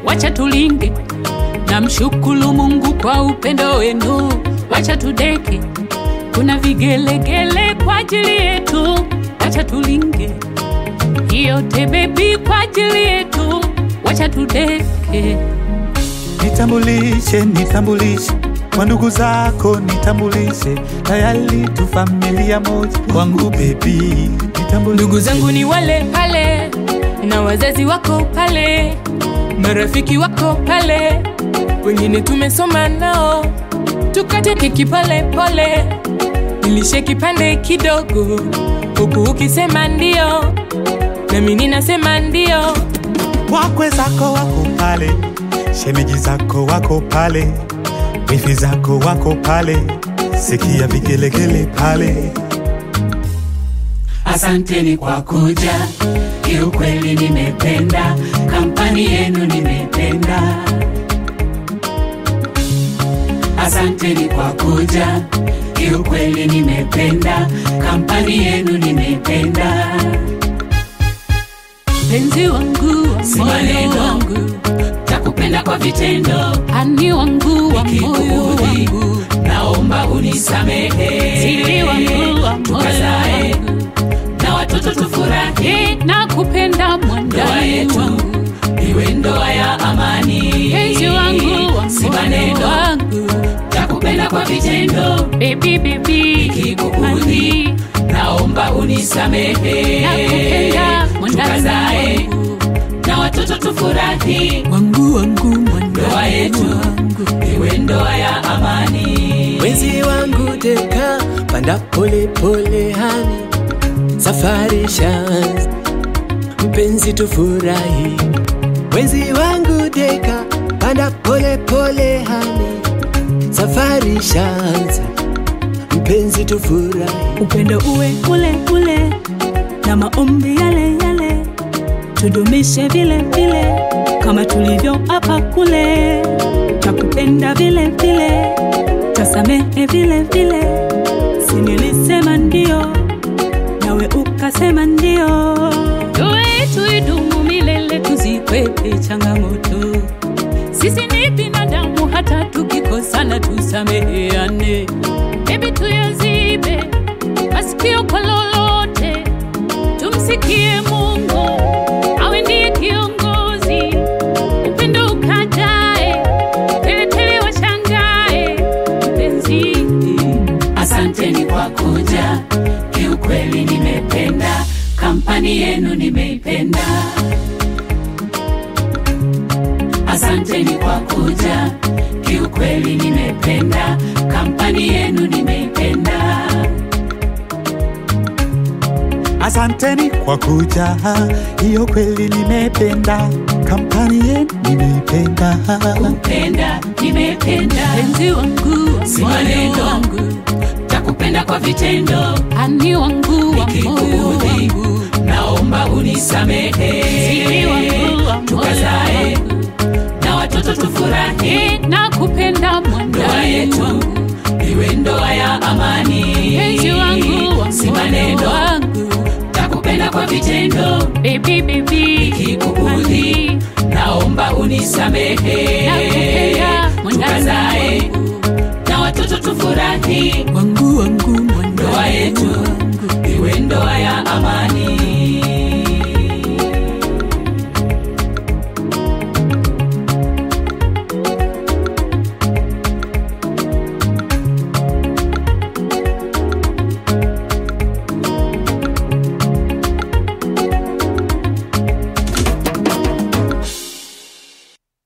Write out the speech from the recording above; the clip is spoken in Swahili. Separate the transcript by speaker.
Speaker 1: wacha tulinge na mshukulu Mungu kwa upendo wenu, wacha tudeke, kuna vigelegele kwa ajili yetu, wacha tulinge yote bebi kwa ajili yetu, wacha tudeke.
Speaker 2: Nitambulishe, nitambulishe kwa ndugu zako, nitambulishe tayari tu familia moja kwangu bebi. Nitambulishe
Speaker 1: Ndugu zangu ni wale pale, na wazazi wako pale, marafiki wako pale, wengine tumesoma nao, tukate keki pale pole, nilishe kipande kidogo, huku ukisema ndio, nami ninasema ndio.
Speaker 2: wakwe zako wako pale, shemeji zako wako pale, wifi zako wako pale, sikia vigelegele pale.
Speaker 3: Asanteni kwa kuja, kiukweli nimependa kampani yenu, nimependa. Asanteni kwa kuja, kiukweli nimependa kampani yenu, nimependa.
Speaker 1: Penzi wangu wa
Speaker 3: Si
Speaker 1: moyo
Speaker 3: maneno.
Speaker 1: wangu,
Speaker 3: Takupenda kwa vitendo,
Speaker 1: ani wangu wa moyo
Speaker 3: nikikuudhi
Speaker 1: wangu,
Speaker 3: naomba unisamehe.
Speaker 1: siri wangu wa moyo
Speaker 3: Tukazae
Speaker 1: wangu,
Speaker 3: na watoto tufurahi,
Speaker 1: Eh, nakupenda
Speaker 3: ndoa
Speaker 1: mwandani
Speaker 3: yetu
Speaker 1: wangu,
Speaker 3: iwe ndoa ya amani.
Speaker 1: penzi wangu wa
Speaker 3: si
Speaker 1: moyo
Speaker 3: maneno,
Speaker 1: wangu,
Speaker 3: takupenda kwa vitendo,
Speaker 1: baby baby,
Speaker 3: nikikuudhi naomba unisamehe.
Speaker 1: nakupenda mwandani
Speaker 3: Tukazae
Speaker 1: wangu,
Speaker 3: na watoto tufurahi,
Speaker 1: wangu wangu
Speaker 3: ndoa
Speaker 1: mwandani
Speaker 3: yetu
Speaker 1: wangu.
Speaker 3: iwe ndoa ya amani.
Speaker 4: Mwenzi wangu deka, panda pole pole hani, safari shanz, mpenzi tufurahi. Mwenzi wangu deka, panda pole pole hani, safari shanz, mpenzi tufurahi.
Speaker 5: upendo uwe ule ule na maombi yale yale, tudumishe vile vile kama tulivyo hapa kule, takupenda vile vile, tasamehe vile vile, si nilisema ndio nawe ukasema ndio.
Speaker 1: Ndoa yetu idumu milele, tuzikwepe changamoto. Sisi ni binadamu, hata tukikosana tusameheane. Hebu tuyazibe masikio kwa lolote, tumsikie Mungu awe ndiye kiongozi. Upendo ukajae, teletele washangae, mpenzi
Speaker 3: Asanteni kwa kuja, kiukweli nimependa kampani yenu, nimeipenda. Asanteni kwa kuja, kiukweli nimependa kampani yenu, nimeipenda.
Speaker 2: Asanteni kwa kuja, hiyo kweli nimependa, kampani yenu nimeipenda.
Speaker 3: Kupenda nimependa,
Speaker 1: penzi wangu wa
Speaker 3: Si
Speaker 1: moyo
Speaker 3: maneno.
Speaker 1: wangu
Speaker 3: takupenda kwa vitendo,
Speaker 1: ani wangu wa moyo
Speaker 3: nikikuudhi
Speaker 1: wangu
Speaker 3: naomba unisamehe.
Speaker 1: siri wangu wa moyo
Speaker 3: Tukazae
Speaker 1: wangu
Speaker 3: na watoto tufurahi,
Speaker 1: Eh, nakupenda
Speaker 3: ndoa
Speaker 1: mwandani
Speaker 3: yetu
Speaker 1: wangu
Speaker 3: iwe ndoa ya amani.
Speaker 1: penzi wangu wa
Speaker 3: si
Speaker 1: moyo
Speaker 3: maneno,
Speaker 1: wangu
Speaker 3: takupenda kwa vitendo,
Speaker 1: baby baby
Speaker 3: nikikuudhi naomba unisamehe.
Speaker 1: nakupenda mwandani
Speaker 3: Tukazae
Speaker 1: wangu
Speaker 3: na watoto tufurahi,